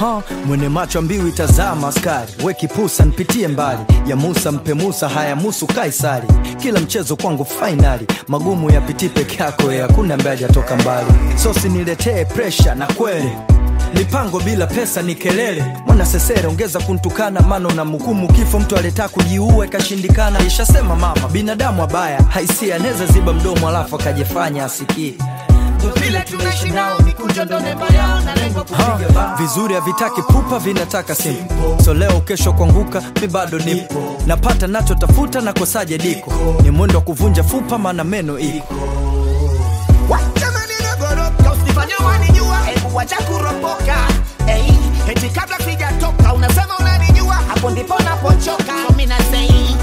ha, mwene macho mbiu itazama askari we kipusa npitie mbali ya Musa mpe Musa haya musu Kaisari kila mchezo kwangu fainali magumu yapitii peke yako ya hakuna ambaye hajatoka mbali sosi niletee presha na kweli mipango bila pesa ni kelele mwana sesere ongeza kuntukana mano na mhukumu kifo mtu aleta kujiua ikashindikana ishasema mama binadamu abaya haisia anaweza ziba mdomo alafu akajifanya asikii vile tunaishi nao mikunjo ndo nemba yao na lengo Ha, kupiga bao vizuri havitaki pupa vinataka simpo so leo kesho kuanguka mi bado nipo napata nachotafuta na kosaje diko ni mwendo wa kuvunja fupa maana meno iko Jamani nagoroka usifanye wanijua hebu wacha kuropoka hey, eti kabla sijatoka unasema unanijua hapo ndipo napochoka so mimi nasei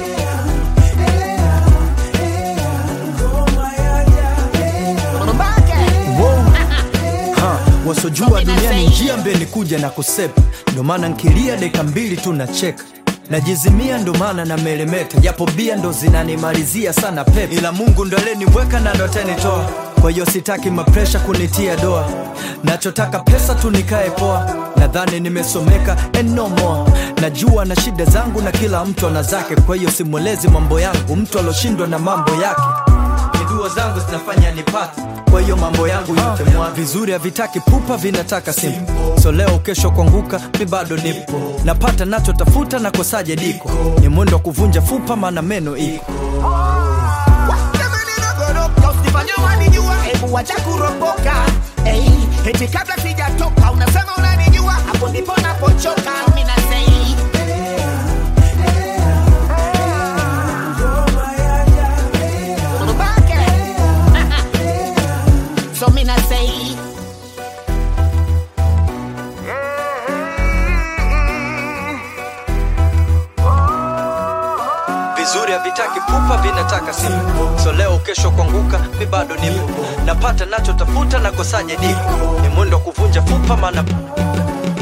Mbake. ha, wasojua duniani njia mbeni kuja na kusepa ndo maana nkilia deka mbili tu nacheka najizimia ndo maana na melemeta japo bia ndo zinanimalizia sana pepe ila mungu ndo aleniweka na ndo atanitoa kwa hiyo sitaki mapresha kunitia doa nachotaka pesa tu nikae poa nadhani nimesomeka and no more najua na shida zangu na kila mtu ana zake kwa hiyo simwelezi mambo yangu mtu aloshindwa na mambo yake ni dua zangu zinafanya nipate kwa hiyo mambo yangu yote mwa vizuri havitaki pupa vinataka simpo so leo kesho kuanguka mi bado nipo napata nachotafuta na kosaje diko ni mwendo wa kuvunja fupa maana meno iko Jamani nagoroka usifanye wanijua hebu wacha kuropoka hey, eti kabla sijatoka unasema unanijua hapo ndipo napochoka mimi nasei Mbake. so mimi nasei vizuri havitaki pupa vinataka simpo so leo kesho kuanguka mi bado nipo napata nachotafuta na kosaje diko ni mwendo wa kuvunja fupa maana